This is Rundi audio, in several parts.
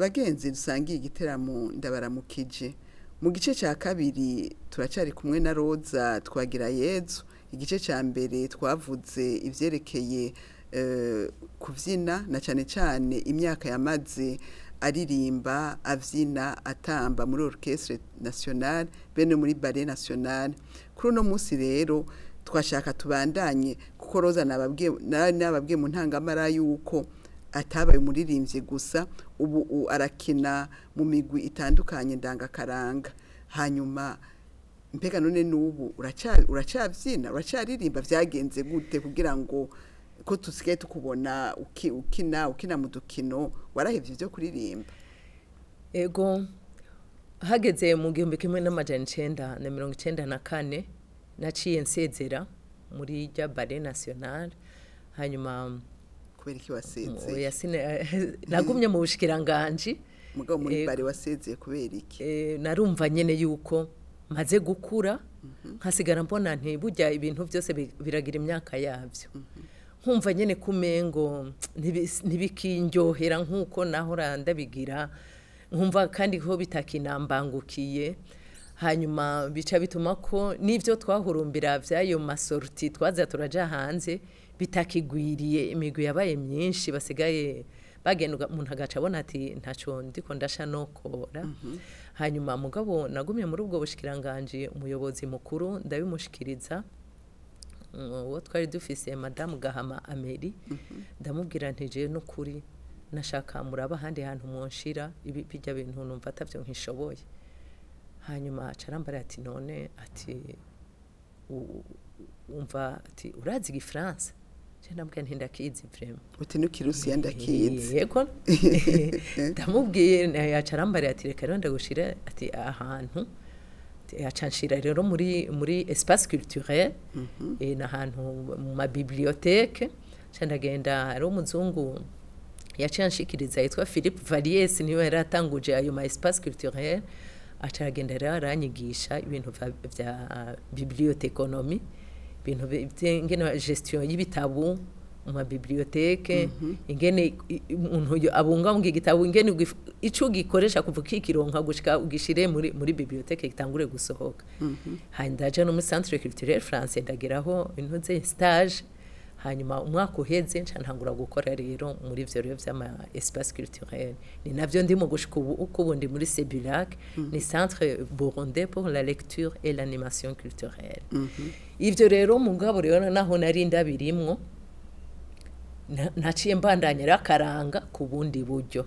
bagenzi dusangiye igiteramo ndabaramukije mu gice cya kabiri turacyari kumwe na roza twagira yezu igice cya mbere twavuze ibyerekeye eh, kubyina na cyane cyane imyaka yamaze aririmba abyina atamba muri orchestre nationale bene muri ballet nationale kuri uno munsi rero twashaka tubandanye kuko roza nababwiye nari nababwiye mu ntangamara yuko atabaye umuririmbyi gusa ubu u- arakina mu migwi itandukanye ndangakaranga hanyuma mbega none n'ubu uraca- uracabyina uracyaririmba byagenze gute kugira ngo ko tusigaye tukubona uki- ukina ukina mu dukino warahevye ibyo kuririmba ego hageze mu gihumbi kimwe n'amajana icenda na mirongo icenda na kane naciye nsezera muri rya bare nationale hanyuma kubera iki wasezeye oya sine- nagumye mu bushikiranganji mugabo muri Ego. bare wasezeye kubera iki Eh, narumva nyene yuko maze gukura nkasigara mbona nti burya ibintu byose bi- biragira imyaka yabyo nkumva nyene kumengo ntibi- ntibikindyohera nk'uko nahora ndabigira nkumva kandi ko bitakinambangukiye hanyuma bica bituma ko n'ibyo twahurumbira by'ayo masorti twaza turaja hanze bitakigwiriye imigwi yabaye myinshi basigaye bagenda umuntu agaca abona ati ntaco ndiko ndasha nokora hanyuma mugabo nagumye muri ubwo bushikiranganji umuyobozi mukuru ndabimushikiriza Mm, uwo twari dufise madamu gahama ameri ndamubwira nti jewe n'ukuri nashaka muraba ahandi hantu mwonshira ibi bijya bintu numva atavyo nkishoboye hanyuma aca arambara ati none ati u- umva ati urazi igifaransa je ndamubwira nti ndakizi vraiment uti nukirusiya ndakizi yego ndamubwiye yaca arambara ati reka rero ndagushira ati ahantu yaca nshira rero muri muri espace culturel eh, ni ahantu mu mabibliothèque nca ndagenda hari umuzungu yaciye anshikiriza yitwa philippe valies niwe yari atanguje ayo ma espace culturel aca aragenda rero aranyigisha ibintu vya- vya biblioteconomie ibintu bi- vye- ingene gestion y'ibitabu mu mabibliotheke ingene i- i- umuntu yo- abungabunga igitabo ingene ugif- ico ugikoresha kuva ukikironka gushika ugishire muri muri bibliotheke gitangure gusohoka hanyuma ndaja no muri centre culturel français ndageraho intuze stage hanyuma umwaka uheze nca ntangura gukora rero muri ivyo rero vy'ama espace culturel ni navyo ndimo gushika ubu uko ubu ndi muri Sebulac ni centre burundais pour la lecture et l'animation culturelle ivyo rero mugabo rero naho nari ndabirimwo na- naciye mbandanya rakaranga ku bundi buryo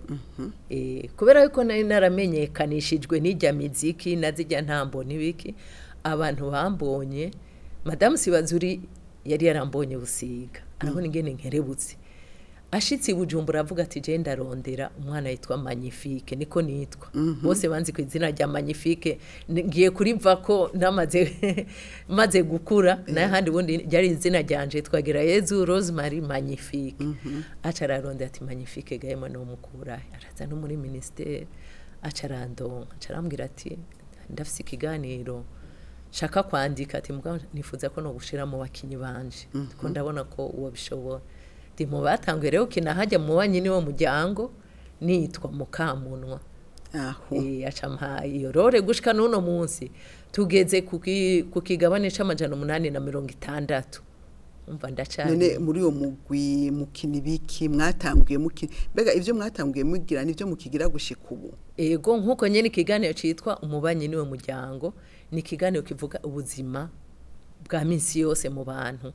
Eh, kubera yuko nari naramenyekanishijwe n'ijya miziki na zijya ntambo n'ibiki abantu bambonye madamu sibazuri yari yarambonye busiga arabona ingene nkerebutse ashitse i bujumbura avuga ati je ndarondera umwana yitwa magnifique niko nitwa bose banzi ku izina rya magnifique N- ngiye kuriva ko namaze maze gukura naye handi ubundi ryari izina ryanje twagira yezu rosemary magnifique aca ararondera ati magnifique gahema no mukura araza no muri ministere aca arandonka aca arambwira ati ndafise ikiganiro shaka kwandika ati mugabo nifuza ko no gushira mu bakinyi banje ko ndabona ko uwo bishobora ndi mu batanguye rero kina hajya mu banyi niwo muryango nitwa mukamunwa aho Eh, aca mpa iyo rore gushika n'uno munsi tugeze ku ki- ku kigabane c'amajana umunani na mirongo itandatu umva none ndacari muri uwo mugwi mukina ibiki mwatanguye mukina mbega ibyo mwatanguye mugira nibyo mukigira gushika ubu ego nk'uko nyene ikiganiro citwa umubanyi niwe muryango ni ikiganiro kivuga ubuzima bwa minsi yose mu bantu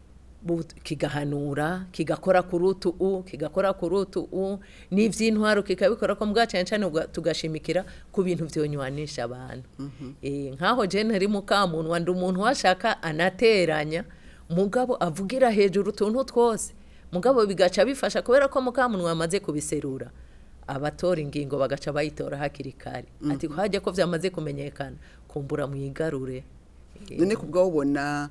Bu- kigahanura kigakora ku rutu u kigakora ku rutu u n'ivy'intwaro kikabikora ko mbwa cane cane uga- tugashimikira ku bintu vyonywanisha abantu eh nkaho je ntari mukamunwa ndi umuntu washaka anateranya mugabo avugira hejuru utuntu twose mugabo bigaca bifasha kubera ko mukamunwa amaze kubiserura abatora ingingo bagaca bayitora hakiri kare ati hajya ko vyamaze kumenyekana kumbura mwigarure Eh, none kubwa ubona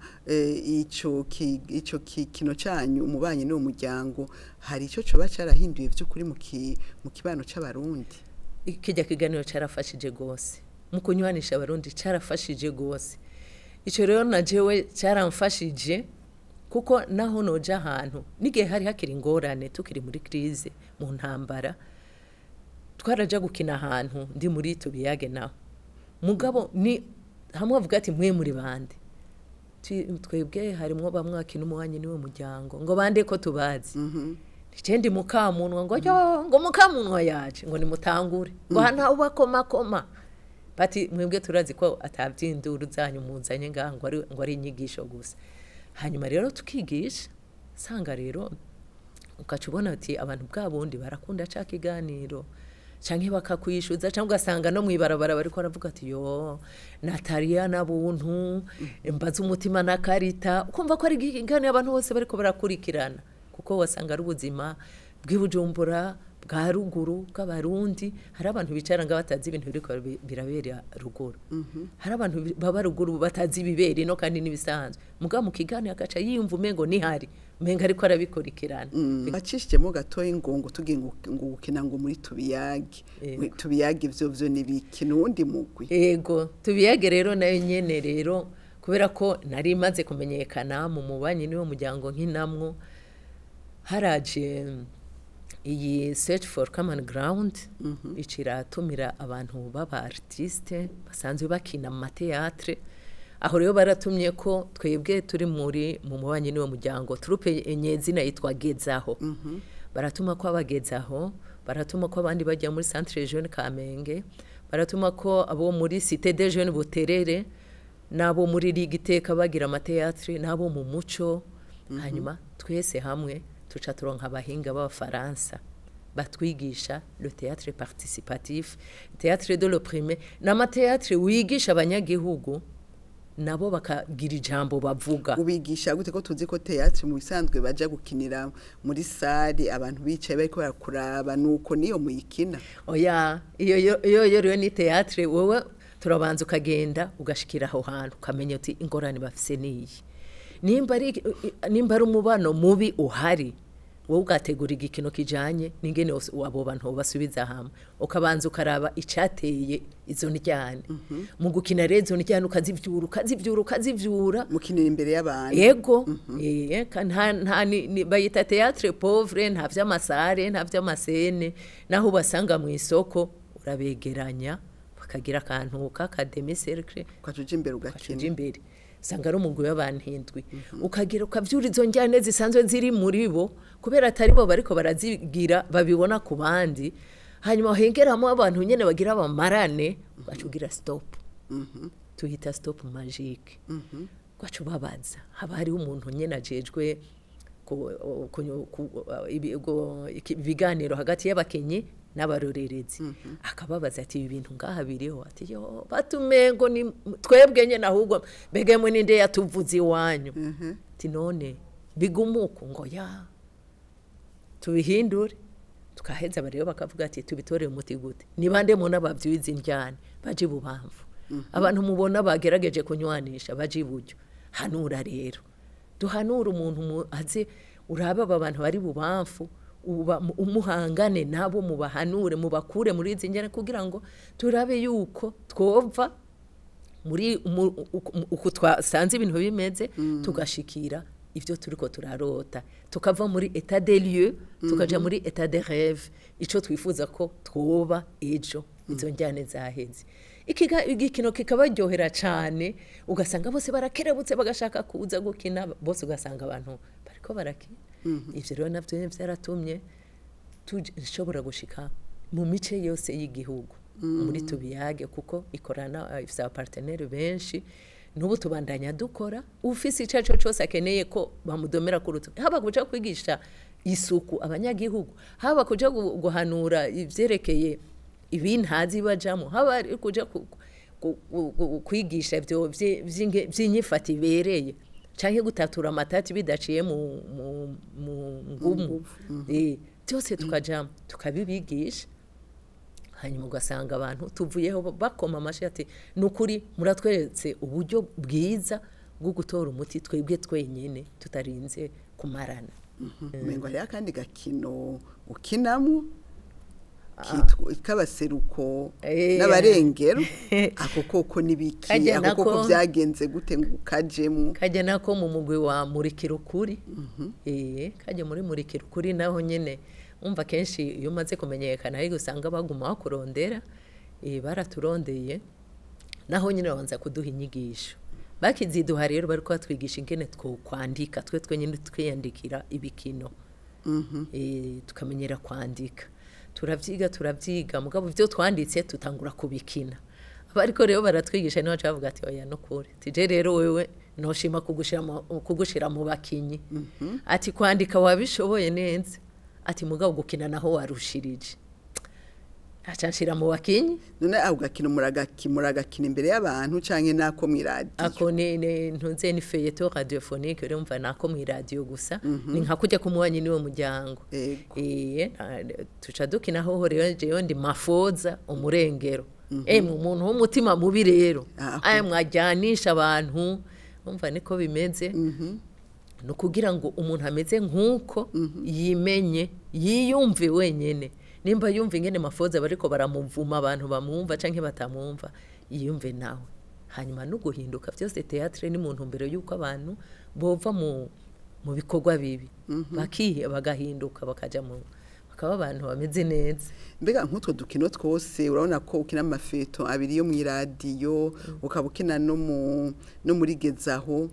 ico ki- ico ki- kino canyu umubanyi n'uwo muryango hari ico coba carahinduye vy'ukuri mu ki- mu kibano c'abarundi kijya kiganiro carafashije gose mu kunywanisha abarundi carafashije gose ico rero na jewe caramfashije kuko naho noja ahantu n'igihe hari hakiri ingorane tukiri muri crise mu ntambara twaraja gukina ahantu ndi muri tubiyage naho mugabo ni hamwe bavuga ati mwe muri bande Twi- twebwe harimwo bamwe bakina umuwanyi niwe muryango ngo bande ko tubazi ndi mukamunwa ngo yo ngo mukamunwa yaje ngo nimutangure ngo hana ubakomakoma bati mwebwe turazi ko atabyinduru zanyu muzanye ngaha ngo ari ngo ari inyigisho gusa hanyuma rero tukigisha sanga rero ukaca ubona ati abantu bwa bundi barakunda ca kiganiro canke bakakwishuza cyangwa ugasanga no mwibarabara bariko baravuga ati yo nataliya na buntu mbaza umutima na karita ukumva ko ari ikiganiro abantu bose bariko barakurikirana kuko wasanga ari ubuzima bw'ibujumbura bwa ruguru bw'abarundi hari abantu bicara nga batazi ibintu biriko birabe- birabera ruguru hari abantu bi- baba ruguru batazi ibibera ino kandi n'ibisanzwe mugabo mu kiganiro agaca yiyumva umengo nihari umengo ariko arabikurikirana acishijemo gatoya ingungu tugiye ngo ngo gukina ngo muri tubiyage Yego. Muri tubiyage ivyo vyo nibikina uwundi mugwi ego tubiyage rero nayo nyene rero kubera ko nari maze kumenyekana mu mubanyi niwo muryango nkinamwo haraje iyi search for common ground iciratumira abantu b'aba artiste basanzwe bakina mu mateatre aho rero baratumye ko twebwe turi muri mu mubanyi niwo muryango turupe enyezina yitwa gezaho baratuma ko abagezaho baratuma ko abandi bajya muri centre jeune kamenge baratuma ko abo muri cité des jeunes buterere n'abo muri ligue iteka bagira amateatre n'abo mu muco hanyuma twese hamwe tuca turonka abahinga b'abafaransa batwigisha le théâtre participatif théâtre de l'opprimé n'amateatre wigisha abanyagihugu nabo bakagira ijambo bavuga ubigisha gute ko tuzi ko teatri mu bisanzwe baja gukinira muri sare abantu bicaye bariko barakuraba nuko niyo muyikina oya iyo yo- iyo yo rero ni théâtre wowe turabanza ukagenda ugashikira aho hantu ukamenya uti ingorane bafise niyi nimba ari nimba ari umubano mubi uhari wowe ugategura igikino kijanye n'ingene wose abo bantu basubiza hamwe ukabanza ukaraba icateye izo ndyane mu gukina rero izo ndyane ukazivyura ukazivyura ukazivyura mukinira imbere y'abantu ego eh, ka- nta nta ni- ni- bayita théâtre pauvre nta vy'amasare nta vy'amasene naho ubasanga mu isoko urabegeranya bakagira akantu k'akademi cercle ukaca uja imbere ukaja ugakina imbere usanga ari umugwi w'abantu indwi ukagira ukavyura izo njyane zisanzwe ziri muri bo kubera atari bo bariko barazigira babibona ku bandi hanyuma hengeramo abantu nyene bagira abamarane ugaca ugira stop tuhita stop magique ugaca ubabaza haba hariho umuntu nyene ajejwe ku- ku- ku- ibi- go- iki- ibiganiro hagati y'abakenyi n'abarorerezi akababaza ati ibi bintu ngaha biriho ati yo batumengo ni twebwe nyene ahubwo mbege mwe ninde yatuvuze iwanyu ati none bigumuku ngo ya tubihindure tukaheza rero bakavuga ati tubitorere umuti gute ni bande mubona bavyuye indyane baje ibubamfu abantu mubona bagerageje kunywanisha baje iburyo hanura rero duhanura umuntu mu- aze urabe aba bantu bari bubamfu uba- mu- umuhangane nabo mubahanure mubakure muri izi njyane kugira ngo turabe yuko twova muri mu- uku- uku twasanze ibintu bimeze tugashikira ibyo turiko turarota tukava muri etat des lieux tukaja muri etat de rêve ico twifuza ko twoba ejo izo njyane zaheze Ikiga- igikino kikabaryohera cane ugasanga bose barakerebutse bagashaka kuza gukina bose ugasanga abantu bariko barakina ivyo rero navyo nyene vyaratumye dushobora gushika mu mice yose y'igihugu muri tubiyage kuko ikorana eh, ifise abapartenere benshi n'ubu tubandanya dukora ufise ico arico cose akeneye ko bamudomera ku rutugu haba kuja kwigisha isuku abanyagihugu haba kuja gu- guhanura ivyerekeye ibintazi bajamo haba ari kuja ku- ku- ku- ku- kwigisha ivyo vyi- vy'inge- vy'inyifata ibereye canke gutatura amatati bidaciye mu mu- mu ngumu Eh, byose tukajamo tukabibigisha hanyuma ugasanga abantu tuvuyeho bakoma amashi ati ni ukuri muratweretse uburyo bwiza bwo gutora umuti twebwe twenyine tutarinze kumarana umengo hariho akandi gakino ukinamo kitwa- k'abaseruko Eh. n'abarengero ako koko n'ibiki Kajya ako koko nako- byagenze gute ngo ukajemo kajya nako mu mugwi wa murikira ukuri eh kajya muri murikira ukuri naho nyine umva kenshi iyo umaze kumenyekana ariko usanga baguma bakurondera eh, baraturondeye naho nyine babanza kuduha inyigisho bakiziduha rero bari batwigisha ingene twokwandika twe twenyine twiyandikira ibikino Eh, tukamenyera kwandika turavyiga turavyiga mugabo ivyo twanditse tutangura kubikina ariko rero baratwigisha niho baca bavuga ati oya no kure tije rero wewe noshima kugushira mu- kugushira mu bakinyi ati kwandika wabishoboye neza ati mugabo gukina naho warushirije aca nshira mu bakinyi none ako gakino muragaki- muragakina imbere y'abantu canke nako mw'iradiyo ako ni ni- ntuze ni feyeto radiophonique rero mva nako mu radio gusa ni nka kujya kumuwanyi niwe muryango Ego. eh tuca dukina hoho rero jewe ndi mafoza umurengero eh mu muntu w'umutima mubi rero Ah, aya mwajyanisha abantu umva niko bimeze ni ukugira ngo umuntu ameze nk'uko yimenye yiyumve wenyine nimba yumva ingene mafoza bariko baramuvuma abantu bamwumva canke batamwumva yiyumve nawe hanyuma no guhinduka byose teatre ni mu ntumbero y'uko abantu bova mu mu bikorwa bibi bakihe bagahinduka bakaja mu bakaba abantu bameze neza mbega nk'utwo dukino twose urabona ko ukina amafeto abiri yo mw'iradiyo ukaba ukina no mu no muri gezaho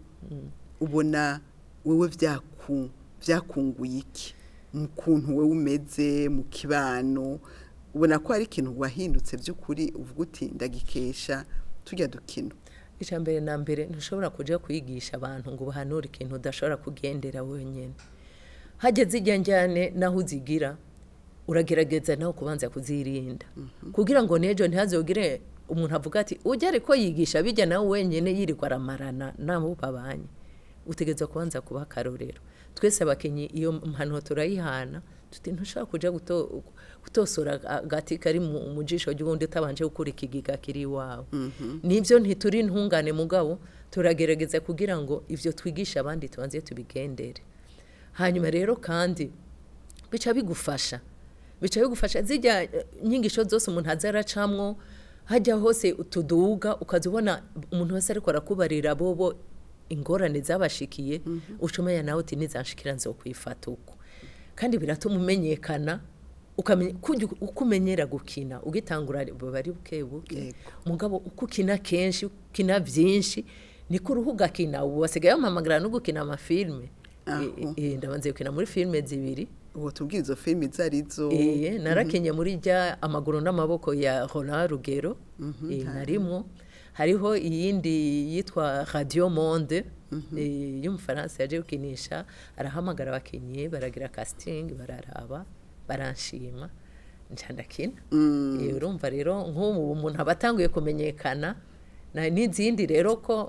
ubona wewe vyaku vyakunguye iki mu kuntu wewe umeze mu kibano ubona ko hari ikintu wahindutse by'ukuri uvuga uti ndagikesha tujya dukino icya mbere na mbere ntushobora kujya kwigisha abantu ngo ubahanure ikintu udashobora kugendera wenyine hageze ijya njyane naho uzigira uragerageza nawe kubanza kuzirinda kugira ngo n'ejo ntihazogire umuntu avuga ati ujya ariko yigisha bijya nawe wenyine yirirwa aramarana nabo babanye utegereza kubanza kuba akarorero twese abakinnyi iyo mpanuro turayihana tuti ntushobora kujya guto- gutosora agati kari mu mu jisho ry'ubundi utabanje gukura ikigiga kiri iwawe nibyo ntituri intungane mugabo turagerageza kugira ngo ibyo twigisha abandi tubanze tubigendere hanyuma rero kandi bica bigufasha bica bigufasha zijya eh, inyigisho zose umuntu aza aracamwo hajya hose utuduga ukaza ubona umuntu wese ariko arakubarira bobo ingorane zabashikiye ucumenya nawe uti nizanshikira nzokwifata uko kandi biratuma umenyekana ukamenya kujya uko umenyera gukina ugitangura buba ari buke buke Yego. mugabo uko ukina kenshi ukina byinshi niko uruhu ugakina ubu basigaye bampamagara no gukina amafilme Aho. Eh, eh, ndabanze gukina muri filme zibiri ubu tubwire izo filimi izo arizo Eh, narakenye muri rya amaguru n'amaboko ya Ronald Rugero eh, narimwo hariho iyindi yitwa Radio Monde eh, y'umufaransa yaje gukinisha arahamagara abakinnyi baragira casting bararaba baranshima nca ndakina Eh, urumva rero nk'ubu umuntu aba atanguye kumenyekana na- n'izindi rero ko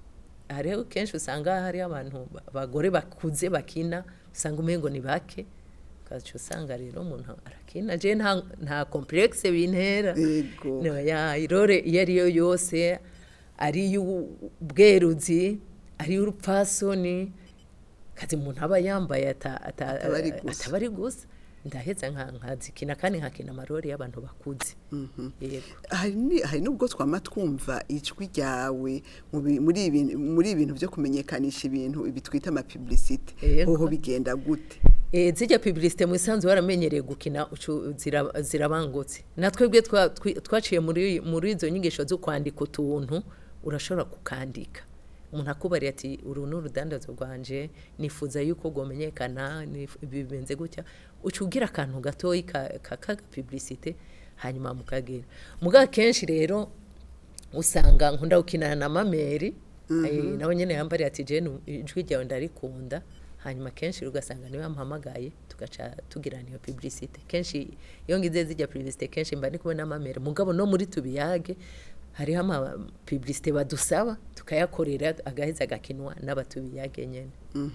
hariho kenshi usanga hari abantu ba- abagore bakuze bakina usanga umengo ni bake ukaca usanga rero umuntu arakina je nta nta complexe bintera Yego. No, ya irore iyo ari yo yose ari iy'ubweruzi ari iy'urupfasoni kazi umuntu aba yambaye ata- ata- Ataba ari gusa. ataba ari gusa ndaheza nka nkazikina kandi nkakina amarori y'abantu bakuze yego hari ni- hari n'ubwo twama twumva ijwi ryawe mu bi- muri ibi- muri ibintu byo kumenyekanisha ibintu ibi twita amapibulisite Yego. hoho bigenda gute Eh, zijya publicité mu isanzu waramenyereye gukina ucu- zira- zirabangutse natwebwe twa- twi- twaciye muri muri izo nyigisho zo kwandika utuntu urashobora kukandika umuntu akubariye ati uru ni urudandazo rwanje nifuza yuko rwamenyekana nif- bibenze gutya uca ugira akantu gatoyi ka ka- k'agapublicité hanyuma mukagera muga kenshi rero usanga nkunda gukinana na mameri eh, nawe nyine yambariye ati jene ijwi ryawe ndarikunda hanyuma kenshi ugasanga niwe yamuhamagaye tugaca tugirana iyo publicité kenshi iyo ngize zijya publicité kenshi mba ndi kubona amamere mugabo no muri tubiyage hariho ama publicité badusaba tukayakorera agaheza agakinwa n'abatubiyage nyene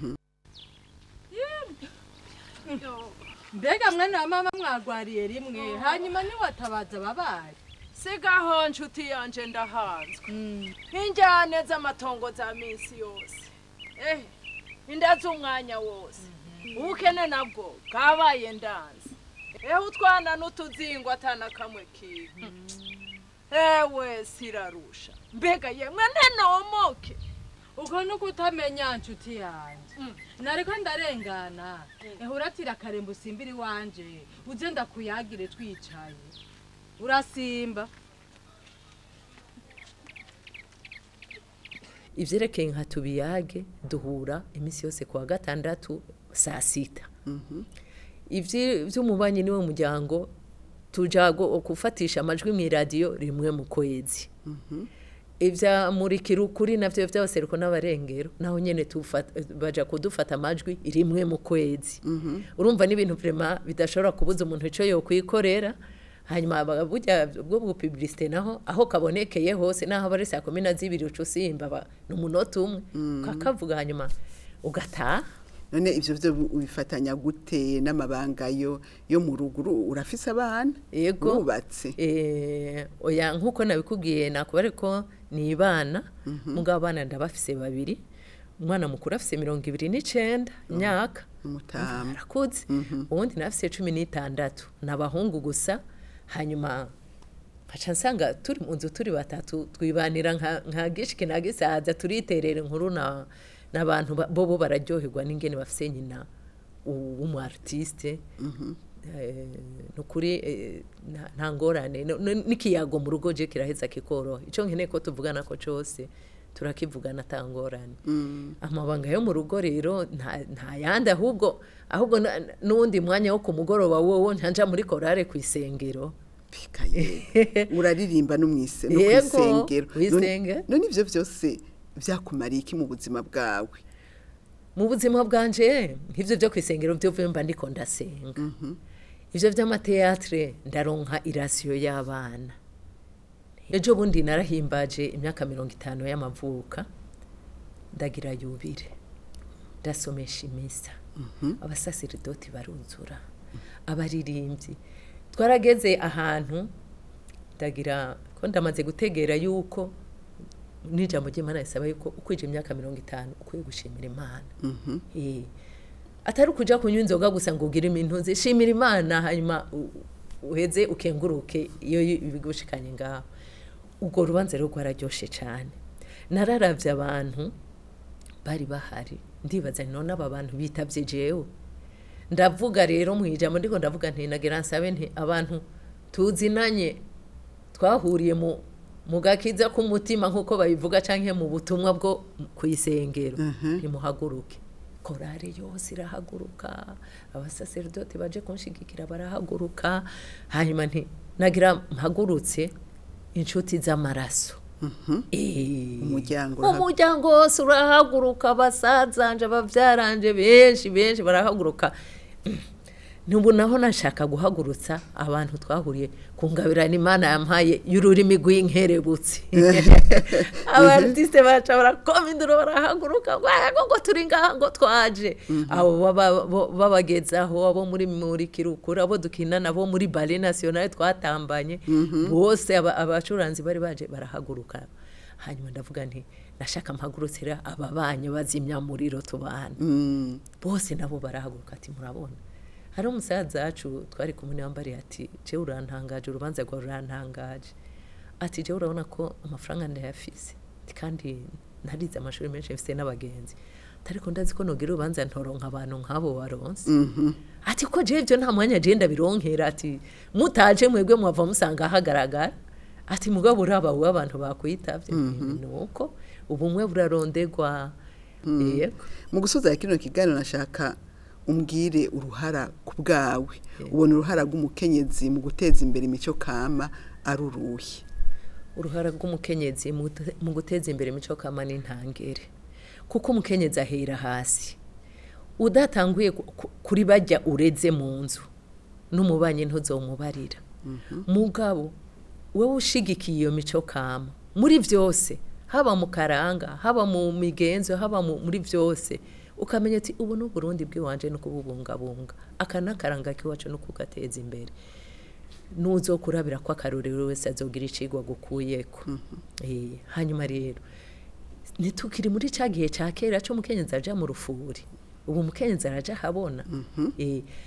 mbega mwana wa mama mwagwariye rimwe hanyuma niwatabaza ababaye sigaho nshuti yanje ndahanzwe nk'injyane z'amatongo za minsi yose eh inda z'umwanya wose ubukene nabwo bwabaye ndanze ehe utwana n'utuzingo atana kamwe kiwe ewe sirarusha mbega yemwe ntenomoke uko nuko utamenya nshuti yanjye nariko ndarengana ehuratira akarembo usimbira iwanje uze ndakuyagire twicaye urasimba ivyerekeye nka tubiyage duhura iminsi yose kuwa gatandatu saa sita ivyi- vy'umubanyi niwe muryango tuja gu- gufatisha amajwi mw'iradiyo rimwe mu kwezi ivya murikira ukuri navyo vy'abaseruko n'abarengero naho nyene tufata- baja kudufata amajwi rimwe mu kwezi urumva n'ibintu vrema bidashobora kubuza umuntu ico yokwikorera hanyuma aba- burya bwo bupublicité naho aho kabonekeye hose naho aba ari saa kumi na zibiri uca usimba ba- ni umunota umwe ukakavuga hanyuma ugataha none ivyo vyo ubifatanya gute n'amabanga yo yo mu ruguru urafise abana Yego. urubatse Eh, oya nk'uko nabikubwiye nakubare ko ni ibana mugabo abana ndabafise babiri umwana mukuru afise mirongo ibiri n'icenda imyaka umutama arakuze uwundi nafise cumi n'itandatu ni abahungu gusa hanyuma nkaca nsanga turi mu nzu turi batatu twibanira nka nka gishiki na gisaza turiterera inkuru na n'abantu ba- bobo bararyoherwa n'ingene bafise nyina u- w'umu artiste Eh, ni ukuri eh, nta- nta ngorane No- no- n'ikiyago mu rugo je kiraheza kikoroha ico nkeneye ko tuvugana ko cose turakivugana ata ngorane amabanga yo mu rugo rero nta nta yandi ahubwo ahubwo na- n'uwundi mwanya wo ku mugoroba wowo ntanja muri korale ku isengero pikaye uraririmba no mwise no Yego, kwisengero kw'isengero. none ivyo vyose vyakumariye iki mu buzima bwawe mu buzima bwanje nk'ivyo vyo kwisengero vyo mba ndiko ndasenga ivyo vy'amateatre ndaronka irasiyo y'abana ejo bundi narahimbaje imyaka mirongo itanu y'amavuka ndagira yubire ndasomesha imisa abasasiridoti baruzura abaririmbyi twarageze ahantu ndagira ko ndamaze gutegera yuko n'ijambo ry'imana risaba yuko ukwije imyaka mirongo itanu ukwiye gushimira imana Eh, atari ukuja kunywa inzoga gusa ngo ugire imintuzi shimira imana hanyuma u- uheze ukenguruke iyo bigushikanye ngaho ubwo rubanza rero rwararyoshe cyane nararavye abantu bari bahari ndibaza nti none aba bantu bitavye jewe ndavuga rero mu ijambo ndiko ndavuga nti nagira nsabe nti abantu tuzinanye twahuriye mu mu gakiza k'umutima nk'uko babivuga canke mu butumwa bwo ku isengero ntimuhaguruke korari yose irahaguruka abasaserdoti baje kunshigikira barahaguruka hanyuma nti nagira mpagurutse inshuti z'amaraso Eh, Umuryango uraha- umuryango wose urahaguruka basazanje abavyaranje benshi benshi barahaguruka nubu naho nashaka guhagurutsa abantu twahuriye kungabirana imana yampaye y'ururimi rw'inkerebutsi abartiste baca barakoma induru barahaguruka ngo "Ah, ngo ngo turi ngaha ngo twaje abo baba- bo- babagezaho abo muri murikirukura abo dukinana abo muri bale nationale twatambanye bose aba- abacuranzi bari baje barahaguruka hanyuma ndavuga nti nashaka mpagurutsira aba banyu bazimya muriro tubana Mm, bose nabo barahaguruka ati murabona hari umusaza wacu twari kumwe n'abambariye ati jewe urantangaje urubanza rwawe rurantangaje ati jewe urabona ko amafaranga ndayafise Ati, kandi narize amashuri menshi mfise n'abagenzi ariko ndazi ko nogira urubanza ntoronka abantu nk'abo waronse ati ko jewe ivyo nta mwanya jewe ndabironkera ati mutaje mwebwe mwava musanga hagaragara ati mugabo uraba wowe abantu bakwitavye nuko ubumwe burarondegwa yego mu gusoza kino kiganiro nashaka umbwire uruhara ku bwawe ubona uruhara rw'umukenyezi mu guteza imbere imico kama ari uruhe uruhara rw'umukenyezi mu gute- mu guteza imbere imico kama n'intangere kuko umukenyezi ahera hasi udatanguye ku- ku- kuri bajya ureze mu nzu n'umubanyi ntuzowumubarira mugabo wowe ushigikiye iyo mico kama muri byose haba mu karanga haba mu migenzo haba mu- muri byose ukamenya ati ubu ni uburundi bw'iwanje no kububungabunga aka ni akaranga k'iwacu no kugateza imbere nuzokurabira ko akarorero wese azogira icigwa gukuyeko Eh, hanyuma rero ntitukiri muri ca gihe ca kera co umukenyezi aja mu rufuri ubu umukenyezi araja habona Eh,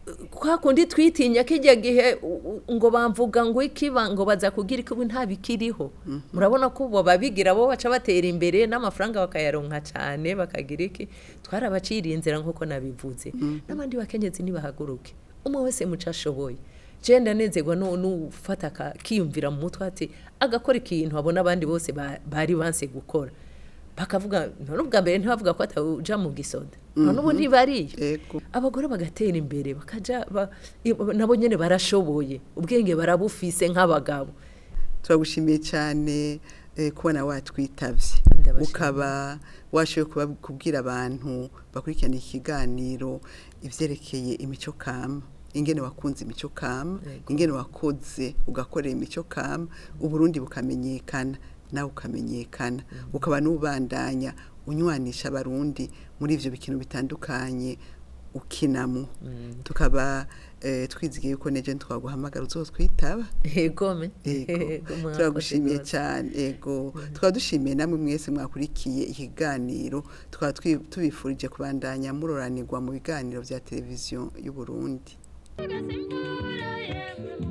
kwa kundi twitinya kijya gihe u- u- ngo bamvuga ngo ikiba ngo baza kugira ikibi nta bikiriho murabona ko bo babigira bo baca batera imbere n'amafaranga bakayaronka cyane bakagira iki twarabaciriye inzira nk'uko nabivuze n'abandi bakenyezi nibahaguruke umwe wese muco ashoboye je ndanezerwa no n'ufata akiyumvira mu mutwe ati agakora ikintu abona abandi bose ba- bari banse gukora bakavuga none ubwa mbere ntibavuga ko atawuja mu gisoda none ubu ntibariyo Ego. abagore bagatera imbere bakaja ba, i- nabo nyene barashoboye ubwenge barabufise nk'abagabo turagushimiye cyane eh, kubona watwitavye Ndabashimiye. ukaba washoboye kuba- kubwira abantu bakurikirana ikiganiro ivyerekeye imico kama ingene wakunze imico kama Yego. ingene wakoze ugakorera imico kama uburundi bukamenyekana nawe ukamenyekana ukaba n'ubandanya unywanisha abarundi muri ivyo bikino bitandukanye ukinamwo tukaba eh, twizigiye yuko neje twaguhamagara uzotwitaba egome Ego, turagushimiye cyane ego tukaba dushimiye namwe mwese mwakurikiye ikiganiro tukaba twi- tubifurije kubandanya muroranirwa mu biganiro bya televiziyo y'u Burundi Agasimbuye yemwe